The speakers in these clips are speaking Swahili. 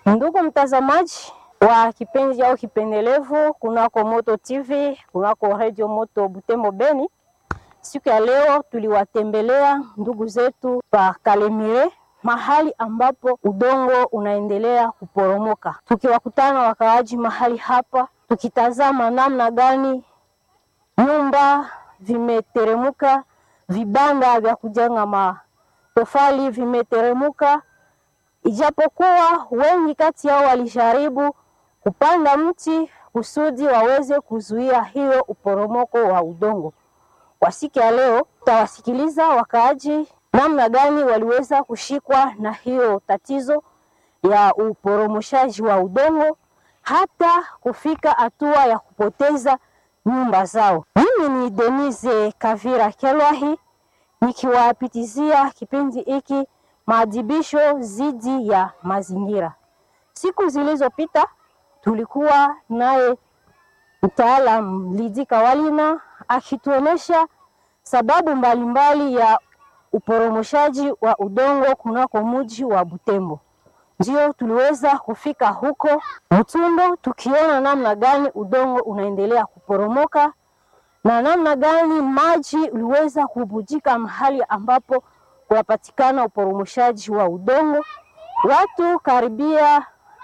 Ndugu mtazamaji wa kipindi au kipendelevu kunako Moto TV, kunako Radio Moto Butembo Beni, siku ya leo tuliwatembelea ndugu zetu pa Kalemire, mahali ambapo udongo unaendelea kuporomoka, tukiwakutana wakaaji mahali hapa, tukitazama namna gani nyumba vimeteremuka, vibanda vya kujenga matofali vimeteremuka ijapokuwa wengi kati yao walijaribu kupanda mti kusudi waweze kuzuia hiyo uporomoko wa udongo. Kwa siku ya leo, tutawasikiliza wakaaji namna gani waliweza kushikwa na hiyo tatizo ya uporomoshaji wa udongo hata kufika hatua ya kupoteza nyumba zao. Mimi ni Denise Kavira Kelwahi nikiwapitizia kipindi hiki maadhibisho dhidi ya mazingira. Siku zilizopita tulikuwa naye mtaalam Lidi Kawalina akituonesha sababu mbalimbali mbali ya uporomoshaji wa udongo kunako mji wa Butembo. Ndio tuliweza kufika huko Mtundo tukiona namna gani udongo unaendelea kuporomoka na namna gani maji uliweza kubujika mahali ambapo kunapatikana uporomoshaji wa udongo. Watu karibia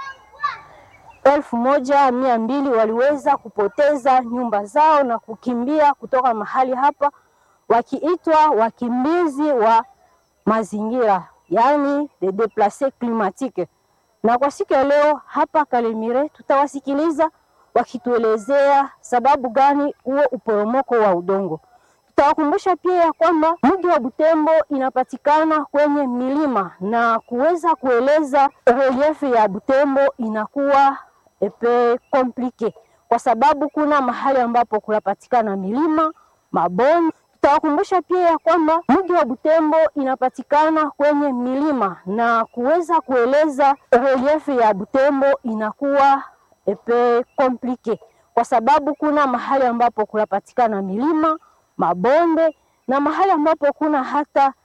elfu moja mia mbili waliweza kupoteza nyumba zao na kukimbia kutoka mahali hapa, wakiitwa wakimbizi wa mazingira, yaani de deplace climatique. Na kwa siku ya leo hapa Kalemire tutawasikiliza wakituelezea sababu gani huo uporomoko wa udongo. Tutawakumbusha pia ya kwamba mji wa Butembo inapatikana kwenye milima na kuweza kueleza reliefu ya Butembo inakuwa epe komplike kwa sababu kuna mahali ambapo kunapatikana milima, mabonde. Tutawakumbusha pia ya kwamba mji wa Butembo inapatikana kwenye milima na kuweza kueleza reliefu ya Butembo inakuwa epe komplike kwa sababu kuna mahali ambapo kunapatikana milima mabonde na mahali ambapo kuna hata